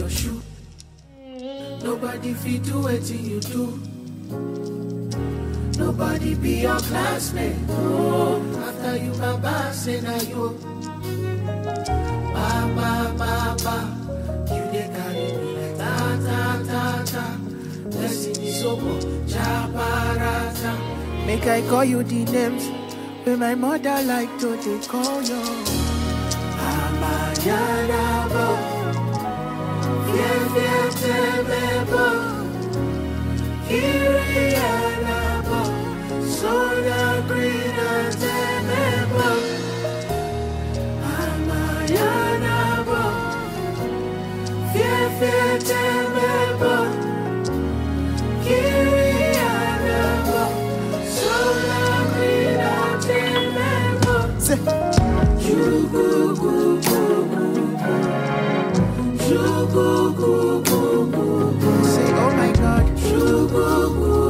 your shoe. Nobody fit do wetin you do. Nobody be your classmate. Oh, after you baba say na you. Ba ba ba ba, you dey carry me like ta ta ta ta. Blessing is over, chaparata. Make I call you the names wey my mother like to dey call you. Amayanabo, Fiefietemebo, Kiriyanabo, Soda Green Temebo. Amayanabo, Fiefietemebo, Kiriyanabo, Soda Green Temebo. Say, oh my God.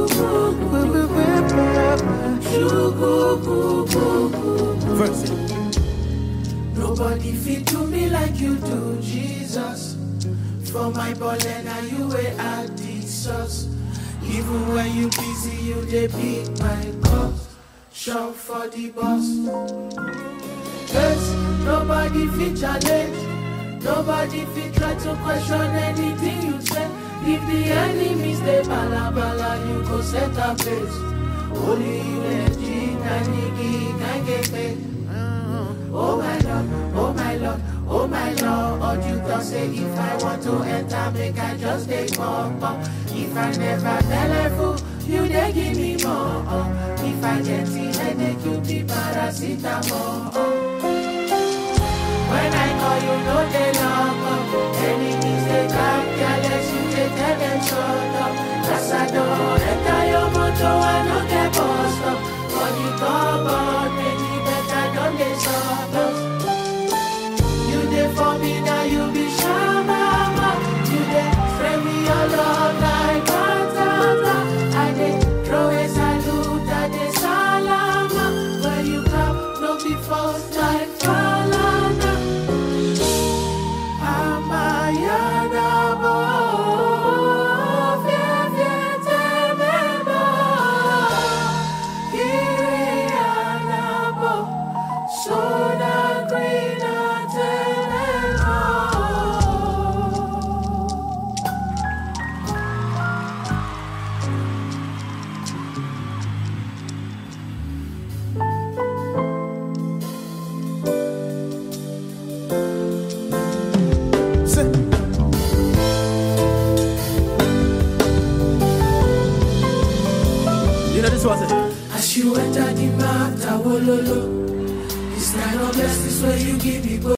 Verse. Nobody fit do me like you do, Jesus. For my ball and you way at the source. Even when you busy, you dey beat my cause. Shout for the boss. Yes, nobody fit challenge. Nobody fit try to question anything you say. If the enemies they bala bala, you go set a pace. Only you legit and nigga can get paid. Oh my lord, oh my lord, oh my lord. All you can say if I want to enter, make I just take pop up. If I never tell a fool, you they give me more. uh. If I get the headache, you be paracetamol. uh. When I call you, no they lock up. Enemies they come careless, you they tell them shut up. Cause I don't enter your motor, I no get bust up. For the cupboard, maybe better don't they stop us. You dey for me now, you be shababa. You dey spray me your love like batata. I dey throw a salute, I dey salama. Where you come, no be false like falana. Amayanabo, fiefietemebo, Kirianabo, soda green atenebo. Say. You know this was it. As you enter the matter, wololo. This kind of blessings where you give me